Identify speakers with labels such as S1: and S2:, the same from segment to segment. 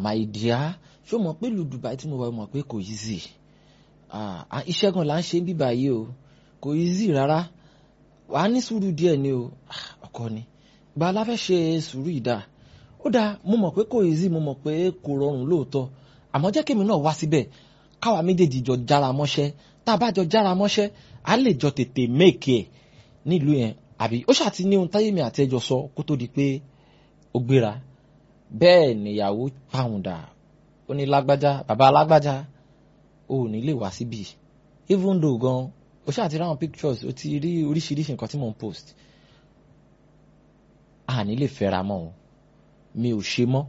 S1: my dear ṣó mọ̀ pé ìlú Dubai tí mo wà mọ̀ pé kò easy ah iṣẹ́ gan la ń ṣe bíbá yìí o kò easy rárá wà á ní sùúrù díẹ̀ ni o ọkọ ni gba la fẹ́ ṣe sùúrù ìdá ó dáa mo mọ̀ pé kò easy mo mọ̀ pé kò rọrùn lóòótọ́ àmọ́ jẹ́ kémi náà wá síbẹ̀ káwa méjèèjì jọ jára mọ́ṣẹ́ tá a bá jọ jára mọ́ṣẹ́ á lè jọ tètè méèkì ẹ̀ nílùú yẹn àbí ó ṣàti ní ohun táyé mi àti ẹjọ sọ kó tó di pé ó gbéra bẹ́ẹ̀ nìyàwó pàwùndà ó ní lágbájá bàbá lágbájá ó ní lè wá síbi even though gan ó ṣàti ráwọn pictures ó ti rí oríṣiríṣi nǹkan tí mò ń post a ní lè fẹ́ra mọ́ o mi ò ṣe mọ́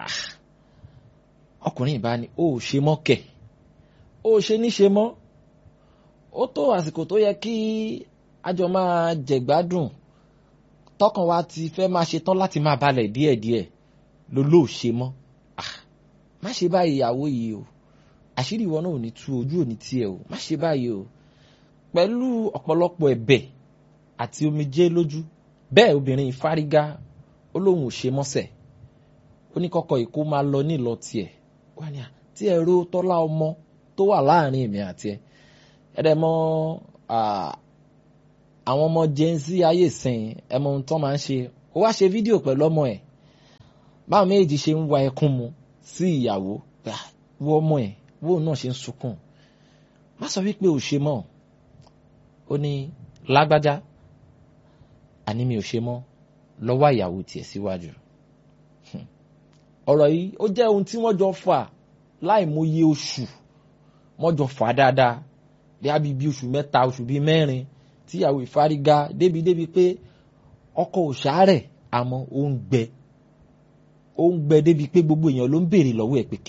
S1: ọkùnrin ìbá ni ó ṣe mọ́ kẹ̀ ó ṣe ní ṣe mọ́ ó tó àsìkò tó yẹ kí àjọ máa jẹ̀gbádùn tọkàn wa ti fẹ́ máa ṣe tán láti máa balẹ̀ díẹ̀díẹ̀ ló ló ṣe mọ́ má ṣe báyìí ìyàwó yìí o àṣírí ìwọ náà ò ní tú ojú ò ní tiẹ̀ o má ṣe báyìí o pẹ̀lú ọ̀pọ̀lọpọ̀ ẹ̀bẹ̀ àti omijé lójú bẹ́ẹ̀ obìnrin ìfárígá ó lóun ò ṣe mọ́sẹ̀ ó ní kọ́kọ́ ìkó máa lọ nílọ tiẹ̀ wá ní à tí ẹ̀rọ tọ́lá ọmọ tó wà láàrin èmi àti ẹ̀ ẹ̀rẹ̀ mọ́ àwọn ọmọ gen z ayé sìn ẹ mọ ohun tó máa ń ṣe ó wá ṣe fídíò pẹ̀lú ọmọ ẹ̀ báwọn méjì ṣe ń wa ẹkún mu sí ìyàwó wo ọmọ ẹ̀ wo náà ṣe ń sunkún má sọ wípé ò ṣe mọ́ ó ní lágbájá àní mi ò ṣe mọ́ lọ́wọ́ ìyàwó tiẹ̀ síwájú ọ̀rọ̀ yìí ó jẹ́ ohun tí wọ́n jọ fà láì mọye oṣù wọ́n jọ fà dáadáa bí a bí bí oṣù mẹ́ta oṣù bíi mẹ́rin tíyàwó ìfárígá débi débi pé ọkọ ò ṣàárẹ̀ àmọ́ ó ń gbẹ ó ń gbẹ débi pé gbogbo èèyàn ló ń béèrè lọ́wọ́ ẹ̀ pé